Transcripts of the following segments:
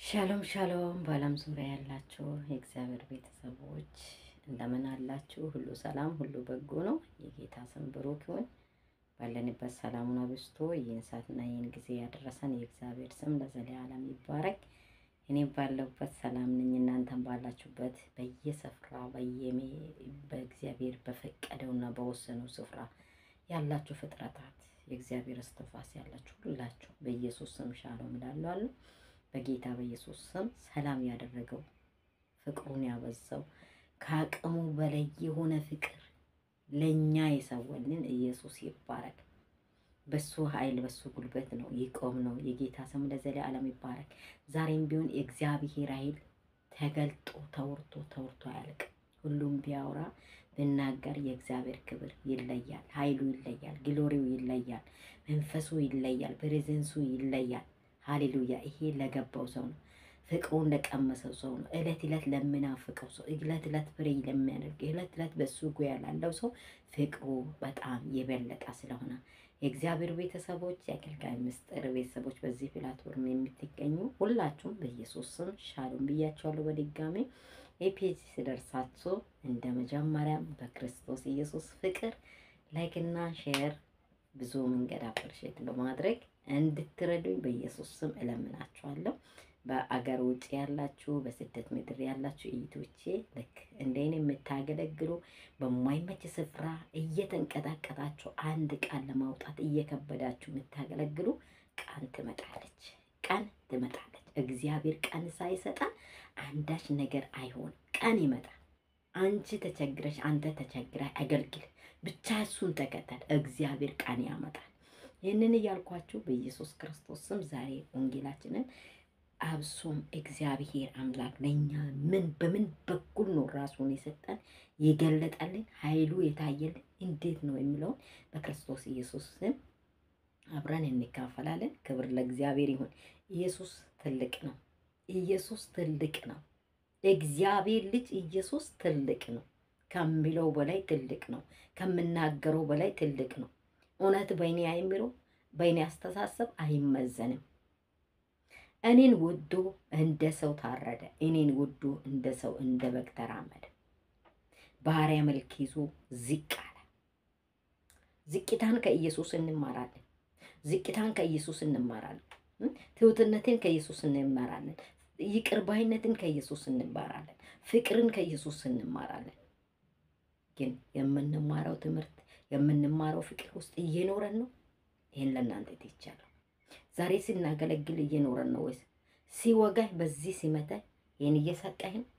ሻሎም ሻሎም በዓለም ዙሪያ ያላችሁ የእግዚአብሔር ቤተሰቦች እንደምን አላችሁ? ሁሉ ሰላም፣ ሁሉ በጎ ነው። የጌታ ስም ብሩክ ይሁን። ባለንበት ሰላሙን አብዝቶ ይህን ሰዓትና ይህን ጊዜ ያደረሰን የእግዚአብሔር ስም ለዘለዓለም ይባረክ። እኔ ባለሁበት ሰላም ነኝ። እናንተም ባላችሁበት በየስፍራ በየሜ በእግዚአብሔር በፈቀደውና በወሰነው ስፍራ ያላችሁ ፍጥረታት የእግዚአብሔር እስትንፋስ ያላችሁ ሁላችሁ በኢየሱስ ስም ሻሎም እላለሁ። በጌታ በኢየሱስ ስም ሰላም ያደረገው ፍቅሩን ያበዛው ከአቅሙ በላይ የሆነ ፍቅር ለእኛ የሰወልን ኢየሱስ ይባረክ። በሱ ኃይል በሱ ጉልበት ነው ይቆም ነው። የጌታ ስም ለዘለዓለም ይባረክ። ዛሬም ቢሆን የእግዚአብሔር ኃይል ተገልጦ ተወርቶ ተወርቶ አያልቅም። ሁሉም ቢያወራ ብናገር የእግዚአብሔር ክብር ይለያል፣ ኃይሉ ይለያል፣ ግሎሪው ይለያል፣ መንፈሱ ይለያል፣ ፕሬዘንሱ ይለያል። ሃሌሉያ! ይሄ ለገባው ሰው ነው። ፍቅሩን ለቀመሰው ሰው ነው። እለት እለት ለምናፍቀው ሰው፣ እለት እለት ፍሬ ለሚያደርግ፣ እለት እለት በሱ ጉያ ላለው ሰው ፍቅሩ በጣም የበለጠ ስለሆነ የእግዚአብሔር ቤተሰቦች፣ የአገልጋይ ምስጢር ቤተሰቦች በዚህ ፕላትፎርም የምትገኙ ሁላችሁም በኢየሱስ ስም ሻሎም ብያቸዋለሁ። በድጋሚ ኤፒጂ ሲደርሳችሁ እንደ መጀመሪያም በክርስቶስ ኢየሱስ ፍቅር ላይክ እና ሼር ብዙ መንገድ አፕሪሼት በማድረግ እንድትረዱኝ በኢየሱስ ስም እለምናችኋለሁ። በአገር ውጭ ያላችሁ በስደት ምድር ያላችሁ እይቶቼ ልክ እንደኔ የምታገለግሉ በማይመች ስፍራ እየተንቀጣቀጣችሁ አንድ ቃል ለማውጣት እየከበዳችሁ የምታገለግሉ ቀን ትመጣለች፣ ቀን ትመጣለች። እግዚአብሔር ቀን ሳይሰጣን አንዳች ነገር አይሆንም። ቀን ይመጣል። አንቺ ተቸግረሽ፣ አንተ ተቸግረህ አገልግል ብቻ እሱን ተከተል። እግዚአብሔር ቀን ያመጣል። ይህንን እያልኳችሁ በኢየሱስ ክርስቶስ ስም ዛሬ ወንጌላችንን አብሶም እግዚአብሔር አምላክ ለእኛ ምን በምን በኩል ነው ራሱን የሰጠን የገለጠልን ኃይሉ የታየልን እንዴት ነው የሚለውን በክርስቶስ ኢየሱስ ስም አብረን እንካፈላለን። ክብር ለእግዚአብሔር ይሁን። ኢየሱስ ትልቅ ነው። ኢየሱስ ትልቅ ነው። እግዚአብሔር ልጅ ኢየሱስ ትልቅ ነው። ከሚለው በላይ ትልቅ ነው። ከምናገረው በላይ ትልቅ ነው። እውነት በእኔ አይምሮ በእኔ አስተሳሰብ አይመዘንም። እኔን ወዶ እንደ ሰው ታረደ። እኔን ወዶ እንደ ሰው እንደ በግ ተራመደ። ባሪያ መልክ ይዞ ዝቅ አለ። ዝቅታን ከኢየሱስ እንማራለን። ዝቅታን ከኢየሱስ እንማራለን። ትሑትነትን ከኢየሱስ እንማራለን። ይቅር ባይነትን ከኢየሱስ እንማራለን። ፍቅርን ከኢየሱስ እንማራለን። ግን የምንማረው ትምህርት የምንማረው ፍቅር ውስጥ እየኖረን ነው? ይህን ለእናንተ ትቻለሁ። ዛሬ ስናገለግል እየኖረን ነው ወይስ ሲወጋኝ በዚህ ሲመታኝ ይህን እየሰጠኝ ነው?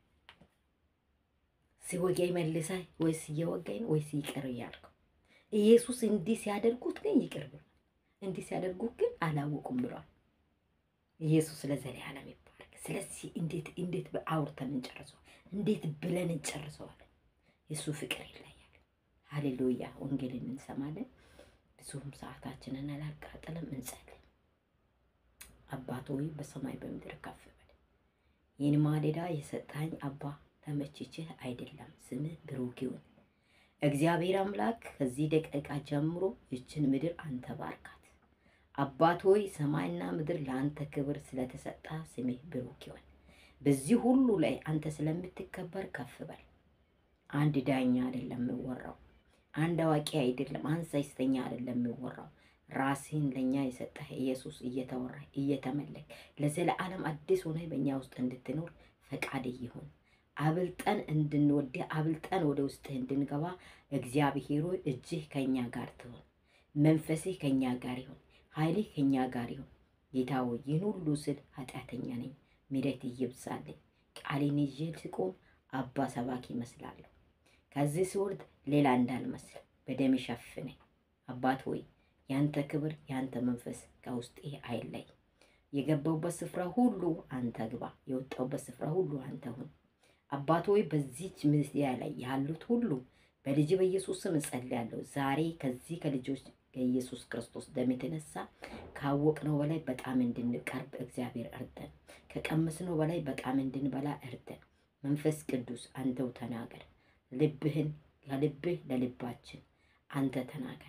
ሲወጋኝ መልሳኝ ወይስ እየወጋኝ ነው? ወይስ ይቅር እያልከው? ኢየሱስ እንዲህ ሲያደርጉት ግን ይቅር ብሏል። እንዲህ ሲያደርጉት ግን አላወቁም ብሏል። ኢየሱስ ለዘለዓለም ይባረክ። ስለዚህ እንዴት እንዴት አውርተን እንጨርሰዋል? እንዴት ብለን እንጨርሰዋለን? የእሱ ፍቅር ይለያል። ሀሌሉያ። ወንጌልን እንሰማለን። ብዙም ሰዓታችንን አላቃጥልም። እንጸልይ። አባት ሆይ በሰማይ በምድር ከፍ በል። ይህን ማሌዳ የሰጣኝ አባ ተመችችህ አይደለም፣ ስምህ ብሩክ ይሁን። እግዚአብሔር አምላክ ከዚህ ደቂቃ ጀምሮ ይችን ምድር አንተ ባርካት። አባት ሆይ ሰማይና ምድር ለአንተ ክብር ስለተሰጣ ስምህ ብሩክ ይሁን። በዚህ ሁሉ ላይ አንተ ስለምትከበር ከፍ በል። አንድ ዳኛ አይደለም የሚወራው፣ አንድ አዋቂ አይደለም፣ አንድ ሳይስተኛ አይደለም የሚወራው። ራስህን ለእኛ የሰጠህ ኢየሱስ እየተወራ እየተመለክ ለዘለዓለም አዲስ ሆነ በእኛ ውስጥ እንድትኖር ፈቃድ ይሁን። አብልጠን እንድንወድህ አብልጠን ወደ ውስጥህ እንድንገባ እግዚአብሔር ሆይ እጅህ ከእኛ ጋር ትሆን፣ መንፈስህ ከእኛ ጋር ይሁን፣ ኃይልህ ከእኛ ጋር ይሁን። ጌታ ሆይ ይህን ሁሉ ስል ኃጢአተኛ ነኝ፣ ምሕረት ይብዛልኝ። ቃሌን ይዤ ስቆም አባ ሰባኪ ይመስላለሁ። ከዚህ ስወርድ ሌላ እንዳልመስል በደም ሸፍነኝ። አባት ሆይ ያንተ ክብር ያንተ መንፈስ ከውስጤ አይለይ። የገባውበት ስፍራ ሁሉ አንተ ግባ፣ የወጣውበት ስፍራ ሁሉ አንተ ሁን። አባት ሆይ በዚች ሚዲያ ላይ ያሉት ሁሉ በልጅ በኢየሱስ ስም እጸልያለሁ። ዛሬ ከዚህ ከልጆች ከኢየሱስ ክርስቶስ ደም የተነሳ ካወቅነው በላይ በጣም እንድንቀርብ እግዚአብሔር እርደን፣ ከቀመስነው በላይ በጣም እንድንበላ እርደን። መንፈስ ቅዱስ አንተው ተናገር። ልብህን ከልብህ ለልባችን አንተ ተናገር።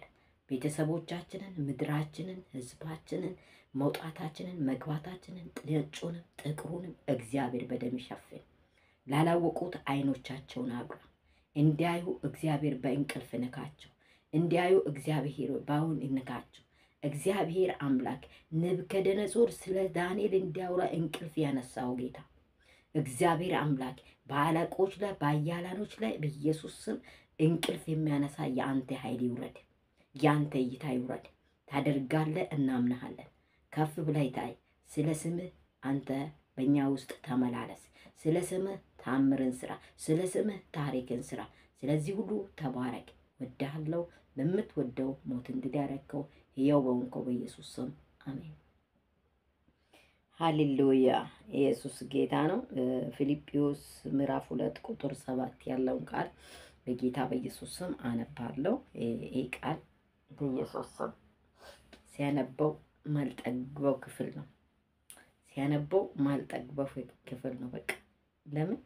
ቤተሰቦቻችንን፣ ምድራችንን፣ ህዝባችንን፣ መውጣታችንን፣ መግባታችንን፣ ነጩንም ጥቁሩንም እግዚአብሔር በደም ይሸፍን። ላላወቁት አይኖቻቸውን አብራ እንዲያዩ እግዚአብሔር በእንቅልፍ ንካቸው። እንዲያዩ እግዚአብሔር በአሁን ንካቸው። እግዚአብሔር አምላክ ንብከደነጾር ስለ ዳንኤል እንዲያወራ እንቅልፍ ያነሳው ጌታ እግዚአብሔር አምላክ በአለቆች ላይ በአያላኖች ላይ በኢየሱስ ስም እንቅልፍ የሚያነሳ የአንተ ኃይል ይውረድ፣ የአንተ እይታ ይውረድ። ታደርጋለህ፣ እናምናሃለን። ከፍ ብላይ ታይ። ስለ ስምህ አንተ በእኛ ውስጥ ተመላለስ። ስለ ስምህ ታምርን ስራ። ስለ ስምህ ታሪክን ስራ። ስለዚህ ሁሉ ተባረክ። ወዳሃለው በምትወደው ሞት እንድዳረከው ሕያው በሆንከው በኢየሱስ ስም አሜን። ሃሌሉያ ኢየሱስ ጌታ ነው። ፊልጵዎስ ምዕራፍ ሁለት ቁጥር ሰባት ያለውን ቃል በጌታ በኢየሱስ ስም አነባለሁ። ይህ ቃል በኢየሱስ ስም ሲያነበው ማልጠግበው ክፍል ነው። ሲያነበው ማልጠግበው ክፍል ነው። በቃ ለምን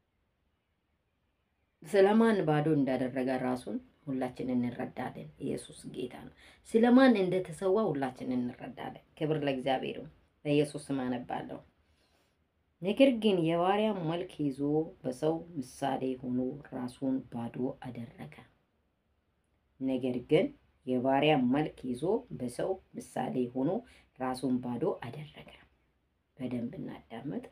ስለማን ባዶ እንዳደረገ ራሱን ሁላችን እንረዳለን። ኢየሱስ ጌታ ነው። ስለማን እንደተሰዋ ሁላችን እንረዳለን። ክብር ለእግዚአብሔር ነው። በኢየሱስ ስም አነባለሁ። ነገር ግን የባሪያ መልክ ይዞ በሰው ምሳሌ ሆኖ ራሱን ባዶ አደረገ። ነገር ግን የባሪያ መልክ ይዞ በሰው ምሳሌ ሆኖ ራሱን ባዶ አደረገ። በደንብ እናዳመጥ።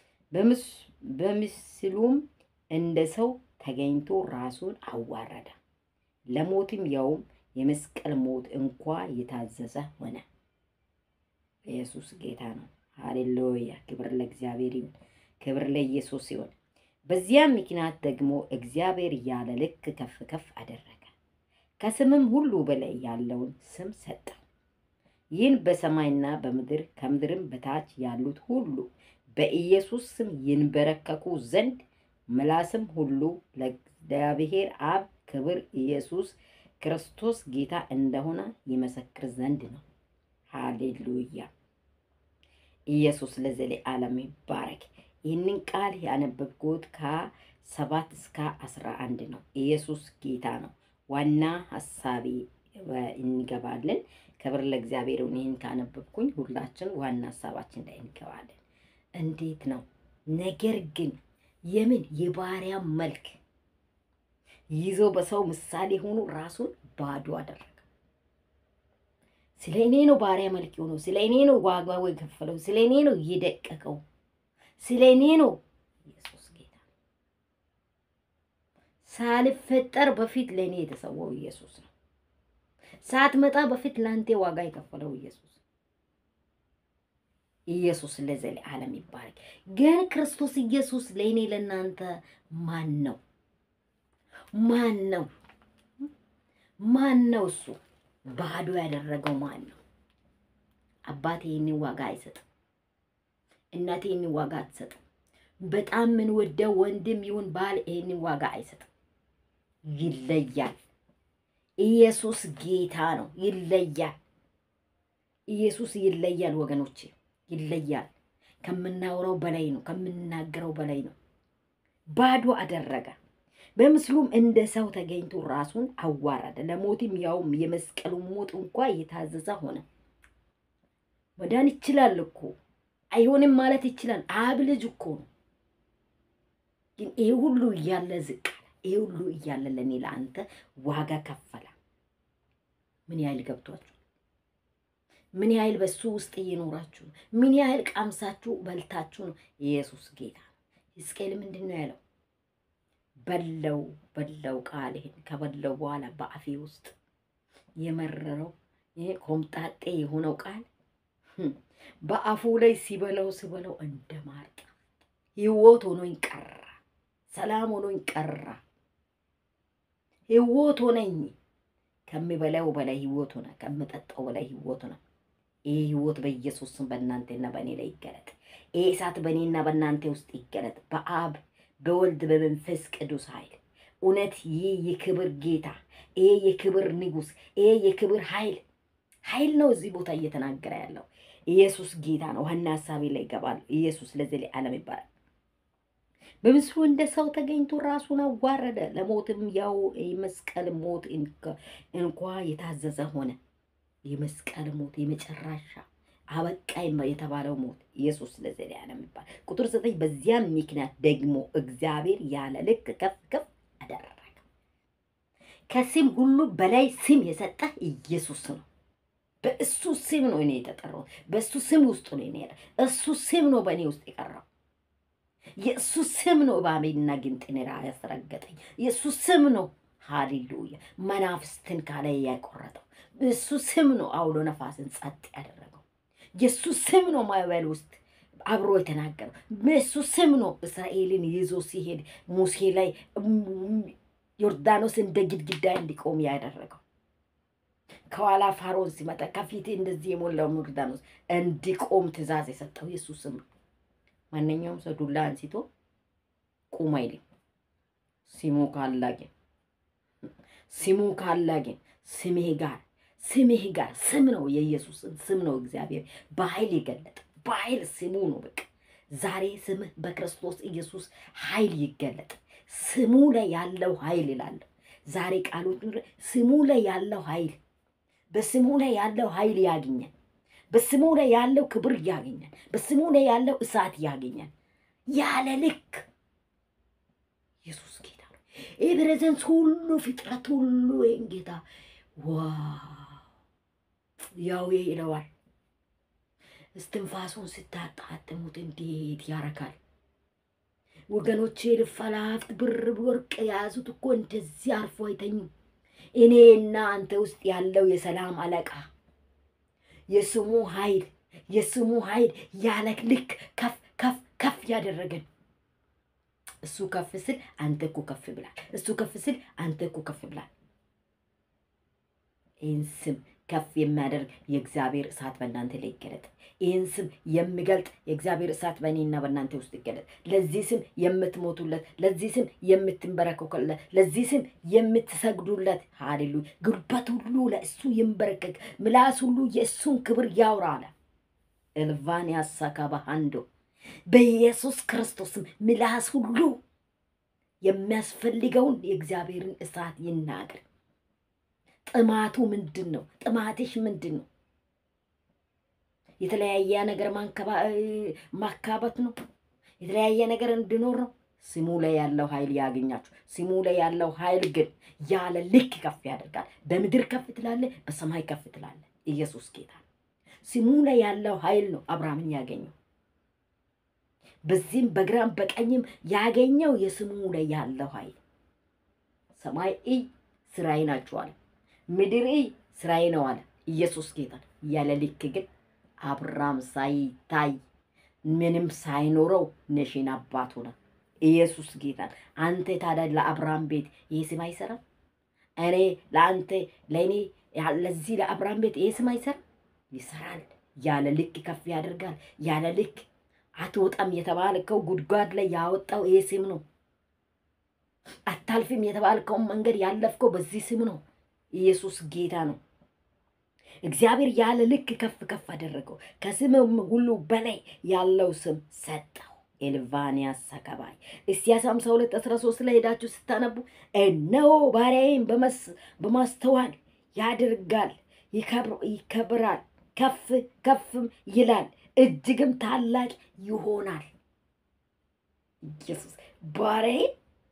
በምስሉም እንደ ሰው ተገኝቶ ራሱን አዋረደ፣ ለሞትም ያውም የመስቀል ሞት እንኳ የታዘዘ ሆነ። ኢየሱስ ጌታ ነው። ሃሌሉያ! ክብር ለእግዚአብሔር ይሁን፣ ክብር ለኢየሱስ ይሁን። በዚያም ምክንያት ደግሞ እግዚአብሔር ያለ ልክ ከፍ ከፍ አደረገ፣ ከስምም ሁሉ በላይ ያለውን ስም ሰጠ። ይህን በሰማይና በምድር ከምድርም በታች ያሉት ሁሉ በኢየሱስ ስም ይንበረከኩ ዘንድ ምላስም ሁሉ ለእግዚአብሔር አብ ክብር ኢየሱስ ክርስቶስ ጌታ እንደሆነ ይመሰክር ዘንድ ነው። ሃሌሉያ! ኢየሱስ ለዘለዓለም ይባረክ። ይህንን ቃል ያነበብኩት ከሰባት እስከ አስራ አንድ ነው። ኢየሱስ ጌታ ነው። ዋና ሀሳቤ እንገባለን። ክብር ለእግዚአብሔር። ይህን ካነበብኩኝ ሁላችን ዋና ሀሳባችን ላይ እንገባለን። እንዴት ነው ነገር ግን የምን የባሪያ መልክ ይዞ በሰው ምሳሌ ሆኖ ራሱን ባዶ አደረገ። ስለ እኔ ነው ባሪያ መልክ የሆነው። ስለ እኔ ነው ዋጋው የከፈለው። ስለ እኔ ነው የደቀቀው። ስለ እኔ ነው። ኢየሱስ ጌታ ሳልፈጠር በፊት ለእኔ የተሰዋው ኢየሱስ ነው። ሳትመጣ በፊት ለአንተ ዋጋ የከፈለው ኢየሱስ ኢየሱስ ለዘለዓለም ይባረክ። ግን ክርስቶስ ኢየሱስ ለእኔ ለእናንተ ማን ነው? ማን ነው? ማን ነው? እሱ ባዶ ያደረገው ማን ነው? አባቴ ይህንን ዋጋ አይሰጥም። እናቴ ይህንን ዋጋ አትሰጥም። በጣም የምንወደው ወንድም ይሁን ባል ይህንን ዋጋ አይሰጥም። ይለያል። ኢየሱስ ጌታ ነው። ይለያል። ኢየሱስ ይለያል ወገኖቼ ይለያል። ከምናወራው በላይ ነው። ከምንናገረው በላይ ነው። ባዶ አደረገ። በምስሉም እንደ ሰው ተገኝቶ ራሱን አዋረደ፣ ለሞትም ያውም የመስቀሉ ሞት እንኳ የታዘዘ ሆነ። መዳን ይችላል እኮ አይሆንም ማለት ይችላል። አብ ልጅ እኮ ነው። ግን ይሄ ሁሉ እያለ ዝቅ አለ። ይሄ ሁሉ እያለ ለእኔ ለአንተ ዋጋ ከፈለ። ምን ያህል ገብቷችሁ ምን ያህል በሱ ውስጥ እየኖራችሁ ነው? ምን ያህል ቀምሳችሁ በልታችሁ ነው? ኢየሱስ ጌታ ነው። ሕዝቅኤል ምንድን ነው ያለው? በለው በለው ቃልህን ከበለው በኋላ በአፌ ውስጥ የመረረው ይሄ ኮምጣጤ የሆነው ቃል በአፉ ላይ ሲበለው ሲበለው እንደ ማር ሕይወት ሆኖኝ ቀራ። ሰላም ሆኖኝ ቀራ። ሕይወት ሆነኝ። ከሚበላው በላይ ሕይወት ሆነ። ከምጠጣው በላይ ሕይወት ሆነ። ይህ ህይወት በኢየሱስ ስም በእናንተና በእኔ ላይ ይገለጥ። ይህ እሳት በእኔና በእናንተ ውስጥ ይገለጥ። በአብ በወልድ በመንፈስ ቅዱስ ኃይል እውነት ይህ የክብር ጌታ፣ ይህ የክብር ንጉሥ፣ ይህ የክብር ኃይል ኃይል ነው እዚህ ቦታ እየተናገረ ያለው ኢየሱስ ጌታ ነው። ዋና ሀሳቤ ላይ ይገባል። ኢየሱስ ለዘለዓለም ይባላል። በምስሉ እንደ ሰው ተገኝቶ ራሱን አዋረደ፣ ለሞትም ያው የመስቀል ሞት እንኳ የታዘዘ ሆነ። የመስቀል ሞት የመጨረሻ አበቃ የተባለው ሞት ኢየሱስ ለዘላለም ይባል። ቁጥር ዘጠኝ በዚያም ምክንያት ደግሞ እግዚአብሔር ያለ ልክ ከፍ ከፍ አደረገ። ከስም ሁሉ በላይ ስም የሰጠ ኢየሱስ ነው። በእሱ ስም ነው እኔ የተጠራሁት። በእሱ ስም ውስጥ ነው እኔ እሱ ስም ነው በእኔ ውስጥ የቀረው። የእሱ ስም ነው እባቤና ጊንጥን ያስረገጠኝ። የእሱ ስም ነው ሃሌሉያ መናፍስትን ካለ ያቆረጠው። እሱ ስም ነው አውሎ ነፋስን ጸጥ ያደረገው። የእሱ ስም ነው ማዕበል ውስጥ አብሮ የተናገረው። በእሱ ስም ነው እስራኤልን ይዞ ሲሄድ ሙሴ ላይ ዮርዳኖስ እንደ ግድግዳ እንዲቆም ያደረገው። ከኋላ ፋሮን ሲመጣ ከፊት እንደዚህ የሞላው ዮርዳኖስ እንዲቆም ትእዛዝ የሰጠው የእሱ ስም ነው። ማንኛውም ሰው ዱላ አንስቶ ቁም አይልም። ስሙ ካላገኝ ስሙ ካላገኝ ስምህ ጋር ስምህ ጋር ስም ነው የኢየሱስን ስም ነው እግዚአብሔር በኃይል የገለጠ በኃይል ስሙ ነው። በቃ ዛሬ ስምህ በክርስቶስ ኢየሱስ ኃይል ይገለጥ። ስሙ ላይ ያለው ኃይል ይላለሁ ዛሬ ቃሎት ስሙ ላይ ያለው ኃይል በስሙ ላይ ያለው ኃይል ያገኛል። በስሙ ላይ ያለው ክብር ያገኛል። በስሙ ላይ ያለው እሳት ያገኛል። ያለ ልክ ኢየሱስ ጌታ ነው። ይህ ፕሬዘንስ ሁሉ ፍጥረት ሁሉ ይህን ጌታ ዋው ያው ይለዋል። እስትንፋሱን ስታጣጥሙት እንዴት ያረካል። ወገኖቼ ልፈላፍት ብር ወርቅ የያዙት እኮ እንደዚህ አርፎ አይተኙም። እኔና አንተ ውስጥ ያለው የሰላም አለቃ የስሙ ኃይል የስሙ ኃይል ያለ ልክ ከፍ ከፍ ከፍ ያደረገን እሱ ከፍ ስል አንተ እኮ ከፍ ብላል። እሱ ከፍ ስል አንተ እኮ ከፍ ብላል። ይህን ስም ከፍ የሚያደርግ የእግዚአብሔር እሳት በእናንተ ላይ ይገለጥ። ይህን ስም የሚገልጥ የእግዚአብሔር እሳት በእኔና በእናንተ ውስጥ ይገለጥ። ለዚህ ስም የምትሞቱለት፣ ለዚህ ስም የምትንበረከኩለት፣ ለዚህ ስም የምትሰግዱለት፣ ሃሌሉያ ጉልበት ሁሉ ለእሱ ይንበረከክ፣ ምላስ ሁሉ የእሱን ክብር ያውራ አለ። ኤልቫን ያሳካባ አንዶ በኢየሱስ ክርስቶስም ምላስ ሁሉ የሚያስፈልገውን የእግዚአብሔርን እሳት ይናገር። ጥማቱ ምንድን ነው? ጥማትሽ ምንድን ነው? የተለያየ ነገር ማካበት ነው? የተለያየ ነገር እንዲኖር ነው? ስሙ ላይ ያለው ኃይል ያገኛችሁ። ስሙ ላይ ያለው ኃይል ግን ያለ ልክ ከፍ ያደርጋል። በምድር ከፍ ትላለ፣ በሰማይ ከፍ ትላለ። ኢየሱስ ጌታ ነው። ስሙ ላይ ያለው ኃይል ነው አብርሃምን ያገኘው። በዚህም በግራም በቀኝም ያገኘው የስሙ ላይ ያለው ኃይል ሰማይ እይ ስራዬ ናችሁ አለ። ምድር እይ ስራዬ ነው አለ። ኢየሱስ ጌታ ያለ ልክ ግን አብርሃም ሳይታይ ምንም ሳይኖረው ነሽን አባት ሆነ። ኢየሱስ ጌታ አንተ ታዲያ ለአብርሃም ቤት ይህ ስም አይሰራም? እኔ ለአንተ ለእኔ ለዚህ ለአብርሃም ቤት ይህ ስም አይሰራም? ይሰራል። ያለ ልክ ከፍ ያደርጋል። ያለ ልክ አትወጣም የተባልከው ጉድጓድ ላይ ያወጣው ይህ ስም ነው። አታልፍም የተባልከውን መንገድ ያለፍከው በዚህ ስም ነው። ኢየሱስ ጌታ ነው። እግዚአብሔር ያለ ልክ ከፍ ከፍ አደረገው። ከስምም ሁሉ በላይ ያለው ስም ሰጠው። ኤልቫኒያ ሰከባይ ኢሳይያስ 52 13 ላይ ሄዳችሁ ስታነቡ እነሆ ባሪያዬን በማስተዋል ያደርጋል፣ ይከብራል፣ ከፍ ከፍም ይላል፣ እጅግም ታላቅ ይሆናል። ኢየሱስ ባሪያዬን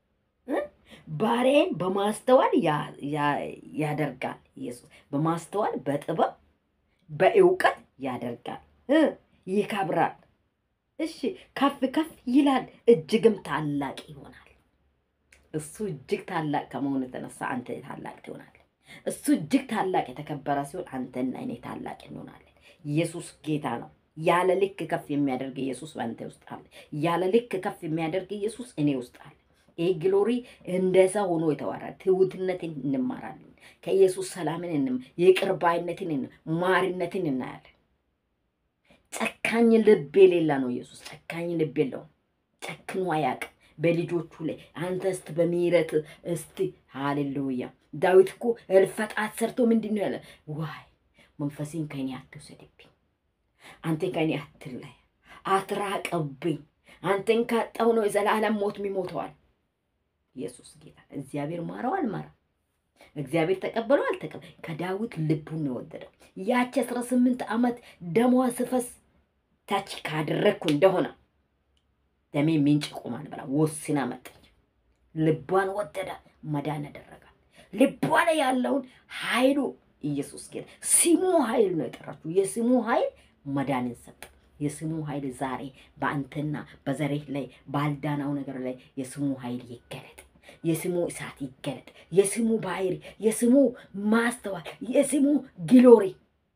ባሪያዬን በማስተዋል ያደርጋል። ኢየሱስ በማስተዋል በጥበብ በእውቀት ያደርጋል፣ ይከብራል። እሺ ከፍ ከፍ ይላል፣ እጅግም ታላቅ ይሆናል። እሱ እጅግ ታላቅ ከመሆኑ የተነሳ አንተ ታላቅ ትሆናለህ። እሱ እጅግ ታላቅ የተከበረ ሲሆን አንተና እኔ ታላቅ እንሆናለን። ኢየሱስ ጌታ ነው። ያለ ልክ ከፍ የሚያደርግ ኢየሱስ በአንተ ውስጥ አለ። ያለ ልክ ከፍ የሚያደርግ ኢየሱስ እኔ ውስጥ አለ። ይህ ግሎሪ እንደ ሰው ሆኖ የተዋረደ ትሑትነትን እንማራለን። ከኢየሱስ ሰላምን እንም ይቅር ባይነትን ማሪነትን እናያለን። ጨካኝ ልብ የሌላ ነው ኢየሱስ። ጨካኝ ልብ የለውም። ጨክኖ አያውቅም በልጆቹ ላይ። አንተ እስቲ በምህረት እስቲ ሃሌሉያ። ዳዊት እኮ እልፈጣት ሰርቶ ምንድን ነው ያለ? ዋይ መንፈሴን ከኔ አትውሰድብኝ፣ አንተ ከኔ አትለይ፣ አትራቅብኝ፣ አንተን ካጣው ነው የዘላለም ሞት የሚሞተዋል። ኢየሱስ ጌታ። እግዚአብሔር ማረው አልማረም፣ እግዚአብሔር ተቀበለው አልተቀበለ፣ ከዳዊት ልቡን ነው የወደደው። ያቺ አስራ ስምንት ዓመት ደሟ ስፈስ ታች ካደረግኩ እንደሆነ ደሜ ምንጭ ይቆማል ብላ ወስና መጠች። ልቧን ወደደ፣ መዳን አደረጋል። ልቧ ላይ ያለውን ኃይሉ ኢየሱስ ጌታ ስሙ ኃይል ነው የጠራችው። የስሙ ኃይል መዳንን ሰጠ። የስሙ ኃይል ዛሬ በአንተና በዘሬህ ላይ ባልዳናው ነገር ላይ የስሙ ኃይል ይገለጥ። የስሙ እሳት ይገለጥ። የስሙ ባህሪ፣ የስሙ ማስተዋል፣ የስሙ ግሎሪ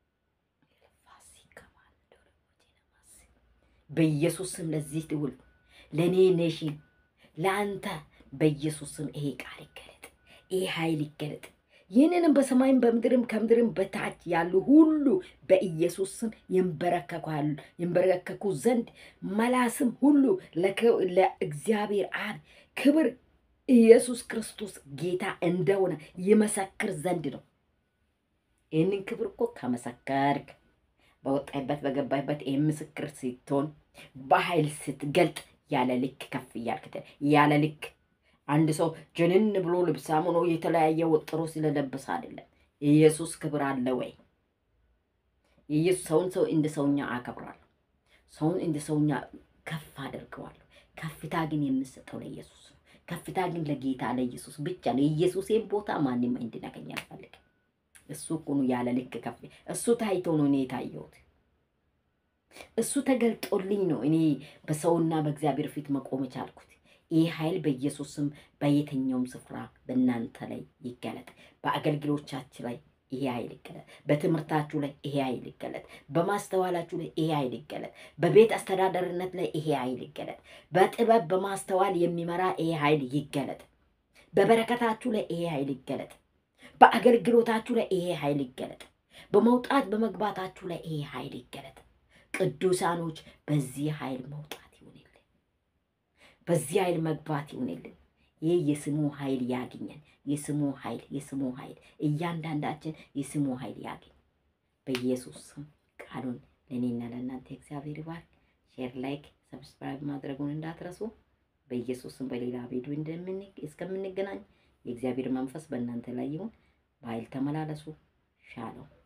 በኢየሱስ ስም ለዚህ ትውልድ ለእኔ ኔሽን ለአንተ በኢየሱስ ስም ይሄ ቃል ይገለጥ፣ ይሄ ኃይል ይገለጥ። ይህንንም በሰማይም በምድርም ከምድርም በታች ያሉ ሁሉ በኢየሱስ ስም ይንበረከኩ ዘንድ መላስም ሁሉ ለእግዚአብሔር አብ ክብር ኢየሱስ ክርስቶስ ጌታ እንደሆነ ይመሰክር ዘንድ ነው። ይህንን ክብር እኮ ከመሰከርክ በወጣይበት በገባይበት ይህ ምስክር ስትሆን በኃይል ስትገልጥ ያለ ልክ ከፍ እያልክ ያለ ልክ አንድ ሰው ጅንን ብሎ ልብሳም ሆኖ የተለያየ ወጥሮ ስለለበሰ አይደለም። የኢየሱስ ክብር አለ ወይ? የኢየሱስ ሰውን ሰው እንደ ሰውኛ አከብራለሁ። ሰውን እንደ ሰውኛ ከፍ አደርገዋለሁ። ከፍታ ግን የምሰጠው ለኢየሱስ ነው። ከፍታ ግን ለጌታ ለኢየሱስ ብቻ ነው። የኢየሱሴን ቦታ ማንም እንዲነገኝ አልፈልግም። እሱ እኮ ነው ያለ ልክ ከፍ እሱ ታይቶ ነው እኔ የታየሁት። እሱ ተገልጦልኝ ነው እኔ በሰውና በእግዚአብሔር ፊት መቆም ቻልኩት። ይህ ኃይል በኢየሱስም በየትኛውም ስፍራ በእናንተ ላይ ይገለጥ። በአገልግሎቻችሁ ላይ ይሄ ኃይል ይገለጥ። በትምህርታችሁ ላይ ይሄ ኃይል ይገለጥ። በማስተዋላችሁ ላይ ይሄ ኃይል ይገለጥ። በቤት አስተዳደርነት ላይ ይሄ ኃይል ይገለጥ። በጥበብ በማስተዋል የሚመራ ይሄ ኃይል ይገለጥ። በበረከታችሁ ላይ ይሄ ኃይል ይገለጥ። በአገልግሎታችሁ ላይ ይሄ ኃይል ይገለጥ። በመውጣት በመግባታችሁ ላይ ይሄ ኃይል ይገለጥ። ቅዱሳኖች በዚህ ኃይል መውጣት ይሁንልን፣ በዚህ ኃይል መግባት ይሁንልን። ይህ የስሙ ኃይል ያግኘን። የስሙ ኃይል የስሙ ኃይል እያንዳንዳችን የስሙ ኃይል ያግኝ። በኢየሱስ ስም ቃሉን ለእኔና ለእናንተ እግዚአብሔር ይባርክ። ሼር፣ ላይክ፣ ሰብስክራይብ ማድረጉን እንዳትረሱ። በኢየሱስ ስም በሌላ ቪዲዮ እስከምንገናኝ የእግዚአብሔር መንፈስ በእናንተ ላይ ይሁን። በኃይል ተመላለሱ። ሻለው